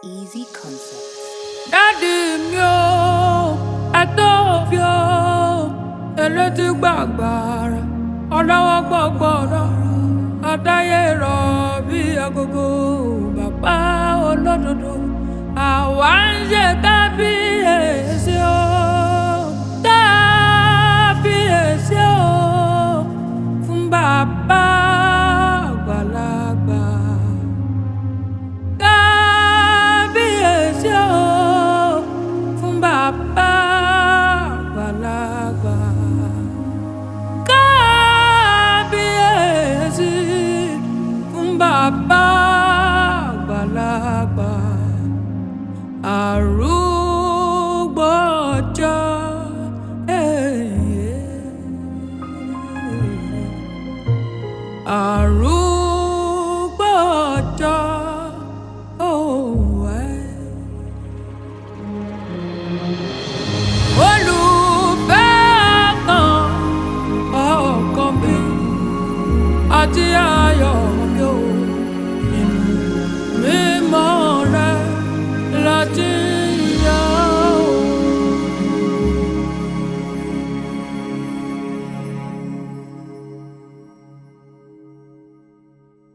Easy concept. dádì mi ò ẹ̀tọ́ fi ò elétí gbàgbàrà ọlọ́wọ́ gbọ́gbọ́rọ̀ àtàyè rọ̀ bí agogo bàbá olódodo àwa ń ṣe kábíyèsí o